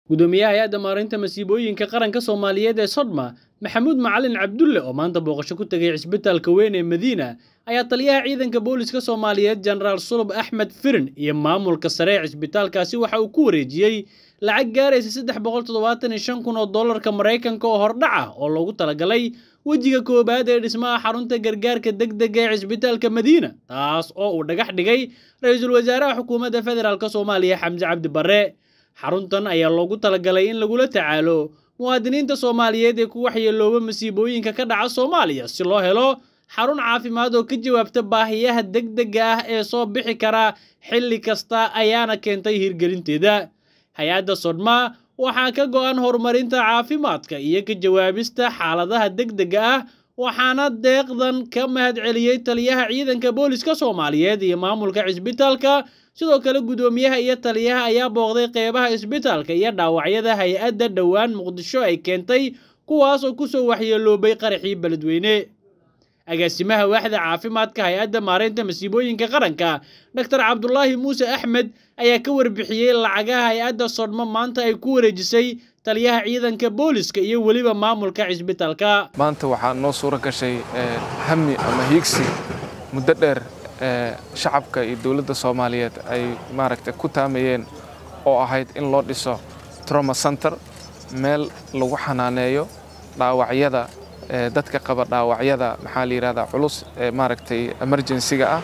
gudoomiyaha hay-adda maareynta masiibooyinka qaranka soomaaliyeed ee sodma maxamuud macalin cabdulle oo maanta booqasho ku tegay cisbitaalka weyn ee madiina ayaa taliyaha ciidanka booliska soomaaliyeed jenaraal sulub axmed firin iyo maamulka sare ee cisbitaalkaasi waxa uu ku wareejiyey lacag gaaraysa saddex boqol toddobaatan iyo shan kun oo dollarka maraykanka oo hordhac ah oo loogu talagalay wejiga koowaad ee dhismaha xarunta gargaarka degdega ee cisbitaalka madiina taas oo uu dhagax dhigay ra-iisul wasaaraha xukuumadda federaalk soomaaliya xamse cabdi barre xaruntan ayaa loogu talagalay in lagula tacaalo muwaadiniinta soomaaliyeed ee ku waxyeelooba masiibooyinka ka dhaca soomaaliya si loo helo xarun caafimaad oo ka jawaabta baahiyaha degdega ah ee soo bixi kara xilli kasta ayaana keentay hirgelinteeda hay-adda sodma waxaa ka go-an horumarinta caafimaadka iyo ka jawaabista xaaladaha degdega ah waxaana deeqdan ka mahadceliyey taliyaha ciidanka booliska soomaaliyeed iyo maamulka cisbitaalka sidoo kale gudoomiyaha iyo taliyaha ayaa booqday qeybaha isbitaalka iyo dhaawacyada hay-adda dhowaan muqdisho ay keentay kuwaas oo kusoo waxyeeloobay qaraxii beledweyne agaasimaha waaxda caafimaadka hay-adda maareynta masiibooyinka qaranka doctor cabdulaahi muuse axmed ayaa ka warbixiyey lacagaha hay-adda sodmo maanta ay ku wareejisay taliyaha ciidanka booliska iyo weliba maamulka cisbitaalka maanta waxaa noo suuro gashay hami ama hiigsi muddo dheer shacabka iyo dowladda soomaaliyeed ay maaragtay ku taamayeen oo ahayd in loo dhiso troma center meel lagu xanaaneeyo dhaawacyada dadka qaba dhaawacyada maxaa la yidhahdaa culus ee maaragtay emerjensiga ah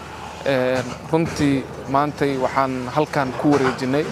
runtii maantay waxaan halkan ku wareejinnay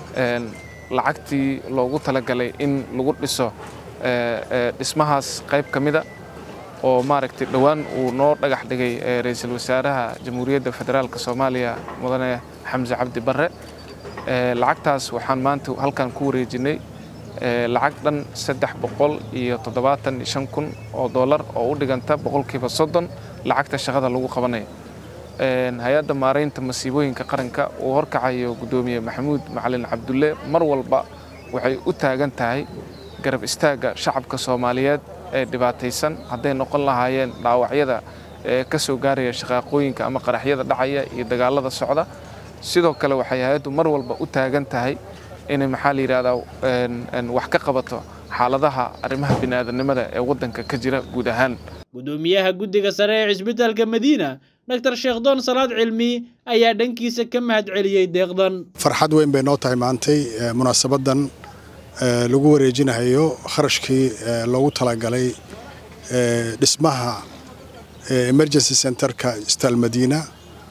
lacagtii loogu talagalay in lagu dhiso dhismahaas qayb ka mida oo maaragtay dhowaan uu noo dhagax dhigay ra-iisul wasaaraha jamhuuriyadda federaalk soomaaliya mudane xamse cabdi barre lacagtaas waxaan maanta halkan ku wareejinnay lacag dhan saddex boqol iyo toddobaatan iyo shan kun oo dollar oo u dhiganta boqolkiiba soddon lacagta shaqada lagu qabanayo hay-adda maaraynta masiibooyinka qaranka uu horkacayo guddoomiye maxamuud macalin cabdulle mar walba waxay u taagan tahay garab istaagga shacabka soomaaliyeed ee dhibaataysan hadday noqon lahaayeen dhaawacyada ee ka soo gaaraya shaqaaqooyinka ama qaraxyada dhacaya iyo dagaalada socda sidoo kale waxay hay-addu mar walba u taagan tahay inay maxaa la yidhahdaa wax ka qabato xaaladaha arrimaha bini'aadanimada ee waddanka ka jira guud ahaan gudoomiyaha guddiga sare ee cisbitaalka madiina doctor sheekhdoon salaad cilmi ayaa dhankiisa ka mahadceliyey deeqdan farxad weyn bay noo tahay maantay munaasabadan lagu wareejinayo kharashkii loogu talagalay dhismaha emergency centerka isbitaal madiina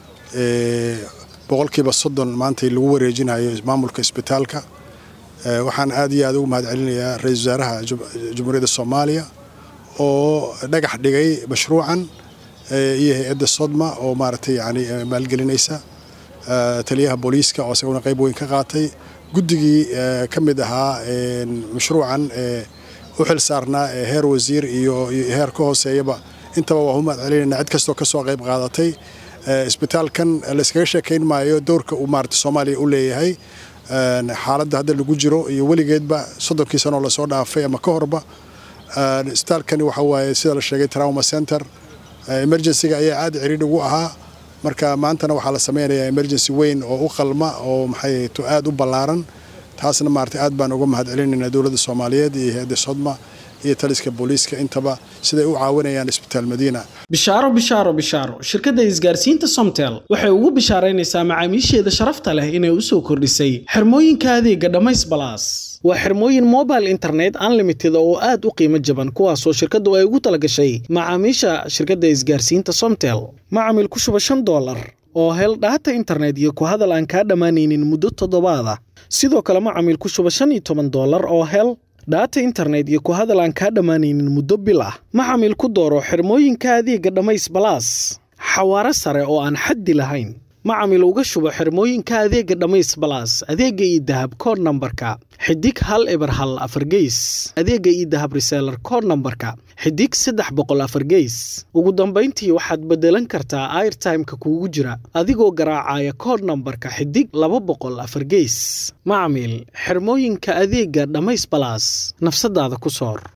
boqolkiiba soddon maantay lagu wareejinayo maamulka isbitaalka waxaan aad iyo aad ugu mahad celinayaa ra-isul wasaaraha jamhuuriyadda soomaaliya oo dhagax dhigay mashruucan iyo hay-adda sodma oo maaragtay yani maalgelinaysa taliyaha booliiska oo isaguna qayb weyn ka qaatay guddigii ka mid ahaa mashruucan u xil saarnaa heer wasiir iyo heer ka hooseeyaba intaba waa u mahad celinayna cid kastoo kasoo qayb qaadatay isbitaalkan layskaga sheekayn maayo dowrka uu maarata soomaaliya u leeyahay xaaladda hadda lagu jiro iyo weligeedba soddonkii sanoo lasoo dhaafay ama ka horba isbitaalkani waxa waaye sida la sheegay trauma center emergencyga ayaa aad ciriidh ugu ahaa marka maantana waxaa la sameynayaa emergency weyn oo u qalma oo maxay to aad u ballaaran taasna maarata aad baan uga mahad celinaynaa dowladda soomaaliyeed iyo hay-adda sodma iyo taliska booliiska intaba siday u caawinayaan isbitaal madiina bishaaro bishaaro bishaaro shirkadda isgaarsiinta somtel waxay ugu bishaaraynaysaa macaamiisheeda sharafta leh inay u soo kordhisay xirmooyinka adeega dhammays balaas waa xirmooyin mobile internet unlimited oo aad u qiimo jaban kuwaasoo shirkaddu ay ugu talagashay macaamiisha shirkadda isgaarsiinta somtel macamil ku shuba shan dollar oo hel dhaata internet iyo ku hadal aan kaa dhammaanaynin muddo toddobaada sidoo kale macamil ku shuba shan iyo toban dollar oo hel dhaata internet iyo ku hadal aan kaa dhammaanaynin muddo bil ah macamil ku dooro xirmooyinka adeega dhammays balaas xawaaro sare oo aan xaddi lahayn macamil uga shubo xirmooyinka adeega dhammays balaas adeega iyo dahab kood nambarka xidig hal eber hal afar geys adeega iyo dahab reseelar kood nambarka xidig saddex boqol afar geys ugu dambayntii waxaad beddelan kartaa airtimeka kuugu jira adigoo garaacaya kood nambarka xidig laba boqol afar geys macamil xirmooyinka adeega dhammays balaas nafsadaada ku soor